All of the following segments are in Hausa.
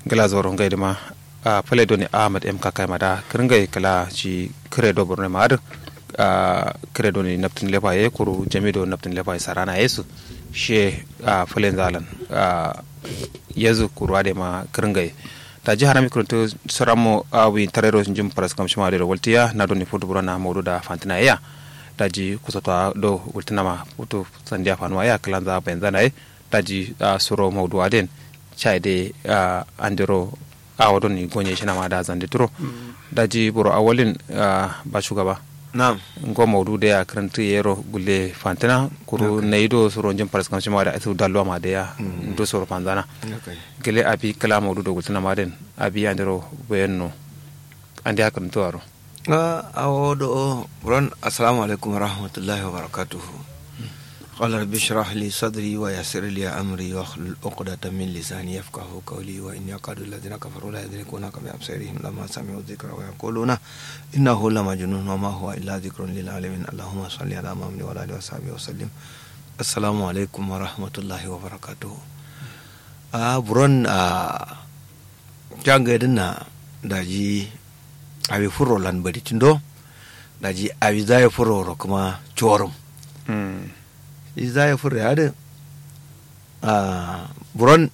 gala zoro ngai ma a pale doni ahmad m kakai mada kiringai kala ci kire do borne ma adu a kire doni naptin lefa ye kuru jami do naptin lefa ye sarana yesu she a pale zalan a yezu kuru ade ma kiringai ta ji harami kuruntu soramo awi tarero jim paras kam shima de waltiya na doni fudu burana modu da fantina ya daji kusota do wultinama putu sandiya fanuwa ya kalanza benzana ye daji suro maudu aden chaide andiro awadon ni gonye shi ma da zande turo daji buru awalin ba shugaba na'am ngo maudu da ya karanta yero gulle fantina kuru na ido suro jin paras kam shima da asu dalwa ma da ya do suro fanzana gele abi kala maudu do gultina ma den abi andiro bayanno andi hakan to aro a wodo ron assalamu alaikum warahmatullahi wabarakatuhu قال رب اشرح لي صدري ويسر لي امري واحلل عقدة من لساني يفقهوا قولي واني اكاد الذين كفروا لا يدركونك بابصارهم لما سمعوا الذكر ويقولون انه لمجنون وما هو الا ذكر للعالمين اللهم صل على محمد وعلى اله وصحبه وسلم السلام عليكم ورحمة الله وبركاته a buron a jangaidin na daji abi furo lan bari tindo daji abi zai furo kuma chorum zai furo ya a buron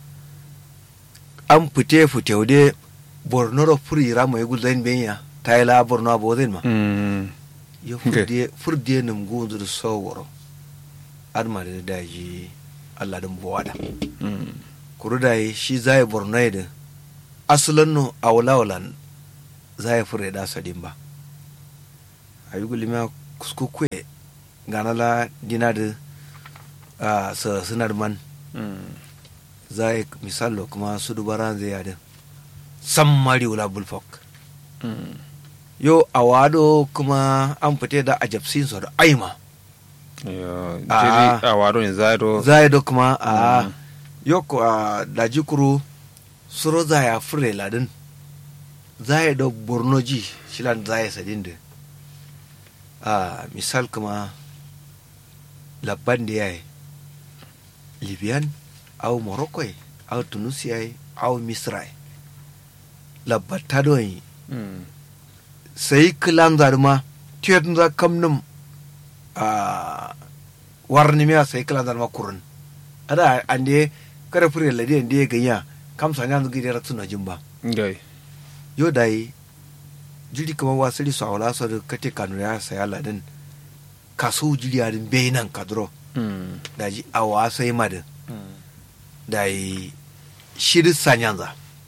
an fite fite wude borno ro furi ramo ya gulzain benya ta yi la borno abu zai ma ya furde nim gunzu da soworo adma da daji allah din buwada kuru da yi shi zai borno ya da asalin no a wulawalan zai fure da sadin ba a yi gulima kuskukwe gana la dina da a sa sinar man zai misalo kuma su dubara zai yadda san mari wula bulfok yo a wado kuma an fite da a japsin su da aima jiri a wado ne zai do zai do kuma a yo ko a daji kuru suro zai a fure ladin zai do bornoji shilan zai sadin da a misal kuma labban da ya yi libyan au morocco au tunisia au misra labbata don yi sai kilan zarma tiyatun za kamnin a warni miya sai kilan zarma kurun ada ande kada fure ladi ande ya ganya kam sanya zugi da ratu na jimba gai yo dai jiri kamar wasiri su awala su da kate kanu ya saya ladin kaso jiri a din bai nan kadro da ji awa sai madin da yi shiri sanyanza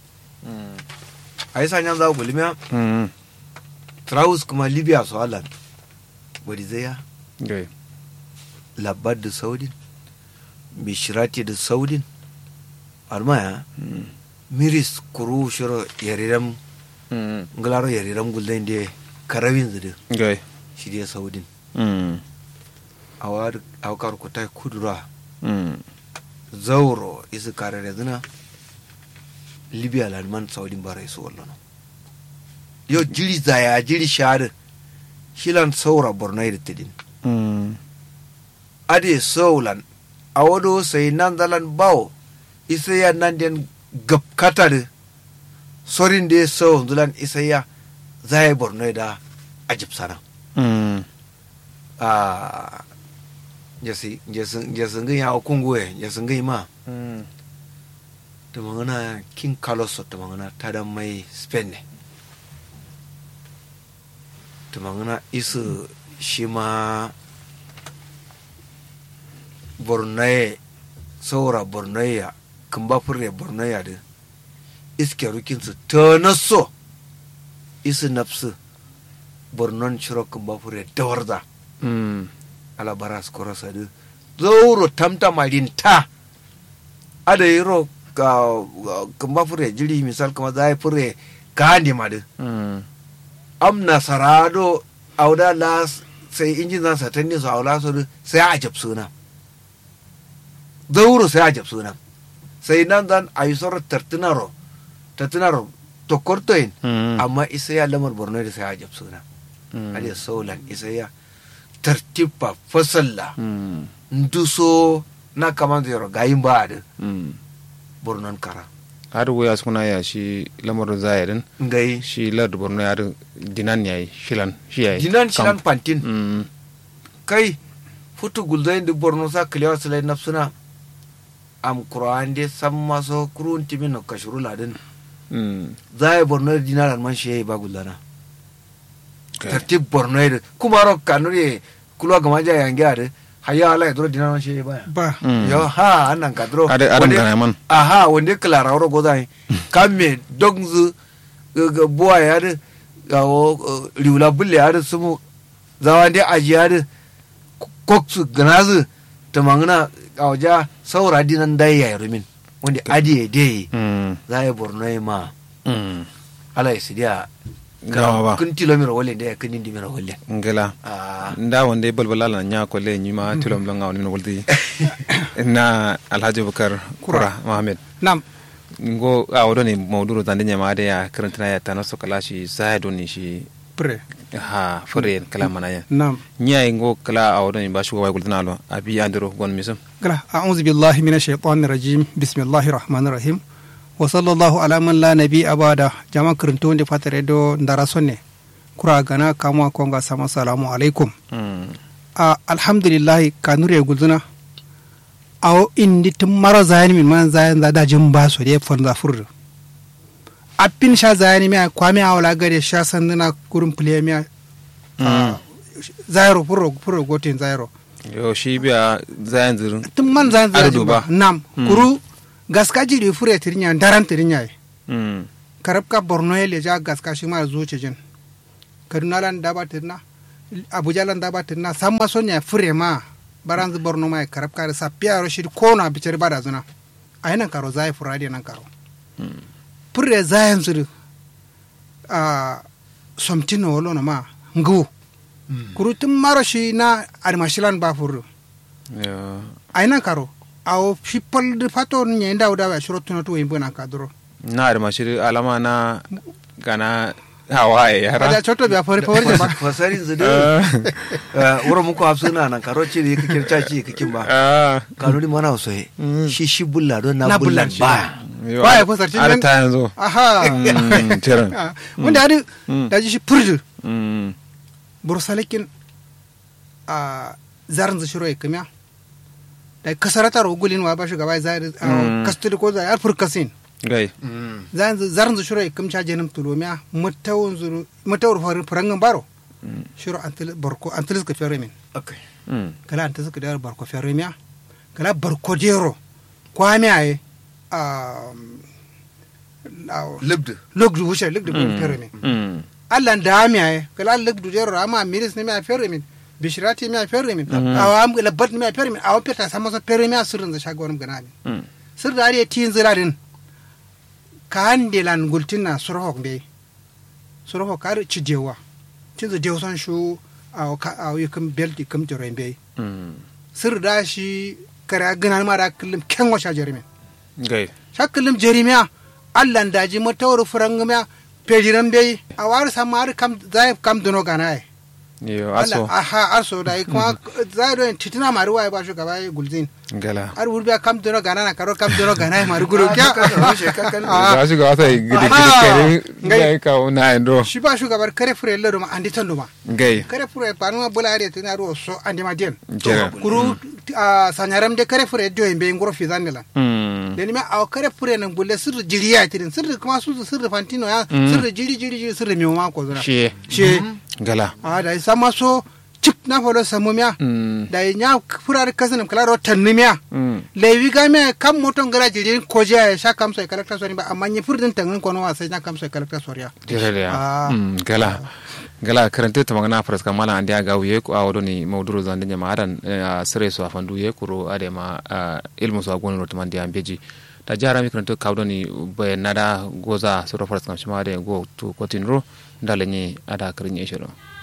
a yi sanyanza gulmiya traus kuma libya su halan bari zai gai labar da saudin bishirati da saudin almaya miris kuru shiro yariram ngularo yariram gulden de karawin zudu gai shi de saudin awar awkar ku tai kudura zauro isu kare da zina libya lalman saudin bara isu wallo yo jiri zaya jiri shari shilan saura bornai da tidin ade saulan a wado sai nan zalan bawo isa ya nan den gabkata da sorin da ya sau zulan isa ya zai bornai da ajib sana a jasi jasin gani a kungoye jasin gani ma ta mangana king carlos ta mangana ta da mai spain ne ta mangana isu shi ma bornaye saura bornaya kamba fure bornaya da iske rukinsu ta naso isu nafsu bornon shiro kamba fure dawarda ala bara skoro sadu zauro tamta marin ta ada yiro ka kamba fure jiri misal kama zai fure ka handi madu am nasarado auda las sai injin zan satanni su aula su sai a jab suna zauro sai a jab suna sai nan zan a yi sauran tartunaro tartunaro to kortoyin amma isa ya lamar borno da sai a jab suna ali saulan isa ya tartiba fasalla nduso na kaman zero gayin ba da bornon kara har waya suna ya shi lamarin zayarin ngai shi lardu borno ya rin dinan yayi shilan shi yayi dinan shilan Kam- pantin Mm, kai futu gulzain di borno sa kiliyawa silai nafsuna am kuraan de samma so kurun timin no kashuru ladin mm, zai borno di dinar man shi ba gullana okay. tartib borno de kuma ro kanuri kulwa gama ja yange ade hayya ala dro dinar man shi ba ba Mm. yo ha annan ka dro Ade- adam Wande- gana man aha wonde klara ro gozai kamme dogzu ga buwa ya de ga o riula bulle ya de sumu zawande ajiya de koksu ganazu tamangna awja saura dinan dai ya rumin wanda adiye dai Mm, za ya borno ya ma mm. ala ya sidiya gawa ba kun tilomira wale da ya kinin dimira wale ngela ah nda wonde balbala la nya ko le nyima tulom la ngawni min wuldi na alhaji bukar kura mohammed nam ngo a wodo ni mawduru tande nyama de ya karantana ya tanaso kala shi zaido ni shi pre ha fure kala mana ya nam nya ngo kala a wodo ni bashu wa gultana lo abi andiro gon misum kala a'udhu billahi minash shaitanir rajim bismillahir rahmanir rahim wa sallallahu ala man la nabi abada jama kirinto wonde fatare do ndara sonne kura gana kamwa konga sama salamu alaikum mm a alhamdulillahi kanure gulzuna awo indi tun mara zayani min man zayan za dajin ba so de fon za furdu appin sha zayani mi kwami awla gare sha sanduna kurum pliya mi Mm. zayro furro furro gotin zayro yo shi biya zayan zirin tun man zayan za Ardu ba ba. nam Mm. kuru gaska jiri fure tirinya daran tirinya mm karab ka borno ele ja gaska shi ma zuce jin kaduna lan daba tirna abuja lan daba tirna samma sonya fure ma baranzu borno ma karab ka sa piaro shi ko na bicer bada zuna ayinan karo zai furadi nan karo fure zayan zuru a somtino wolo na ma ngu kuru tun maro shi na armashilan ba furu yo ayinan karo awo shi pol de fato nye ndaw dawa shiro tuno to yimbo nan kadro na da mashi alama na gana hawaye ada yara choto biya fori fori ba fasarin su da wura muku hafsuna nan karo ce da ya kake caci kakin ba ah kanuri mana wasu shi shi bulla don na Na bullan bullan shi. ba yo, Ba ya ar- fasarci ar nan- ta yanzu aha Mm, tiran Ah, wanda adi Mm. da ji shi purdu Mm, bursalikin a zarin zu shiro ikamiya da kasaratar ugulin wa ba shugaba zari Mm. kastudi ko zai alfur kasin gai zarin zu shiro ikam cha jenim tulomiya mutawun zuru mutawur farin farangan baro shiro antil barko antil suka fere min okay Mm, kala antil suka da barko fere miya kala barko dero kwami aye a libdu logdu wuce logdu fere min mm, allah da mi ay kala leg du jero ama miris ne mi a ferre min bishirati mi a ferre min awa am la bat mi a ferre min awa peta sama so ferre mi a sirrin za shagon gana min mm. sir da ari tin zira din ka hande lan gultina surhok be surhok kar ci dewa tin zu dewa son shu aw ka aw yikum belti kum joro be Mm, sir da shi kara gana ma da kullum ken wa shajari min gai shakkullum jerimiya allah daji matawar furangamiya pejiran bai a wari samar kam zai kam dono gana ai yo Allah aso aha arso da kuma zai don titina mari waye ba shugaba ya gulzin gala ar wurbiya kam dono gana na karo kam dono gana ai mari gulu kya za su ga wata gidi gidi Aha. kare Gai. gai ka una endo shi ba shugabar kare fure lado ma andi tan duma gai kare fure panu ma bula are tana ro so andi ma den Jere. kuru a sanyaram de kare fure do be ngoro fi zanela Mm, da ni ma a kare fure nan bulle sirri jiriya tirin sirri kuma su sirri fantino ya sirri jiri jiri jiri sirri mi ma ko zuna shi she gala a da sama so cip na folo samu miya Mm, da nya furar kasan kala ro tanni miya mm, lewi ga me kam moton gara jiri ko je ya sha kam sai kalakta sori ba amma ni furdin tangin kono wa sai na kam sai kalakta sori ya jere da Ah. Mm, gala gala karante ta magana faras kan mala andi aga wiye ko awodo ni mawduru zande nyama adan a sere so afandu ye kuro ade ma ah, ilmu so agonu no tamandi ambeji ta jara mi karante kawdo ni be nada goza so faras kan shima ade go to kotinro ndale ni ada karin yeshiro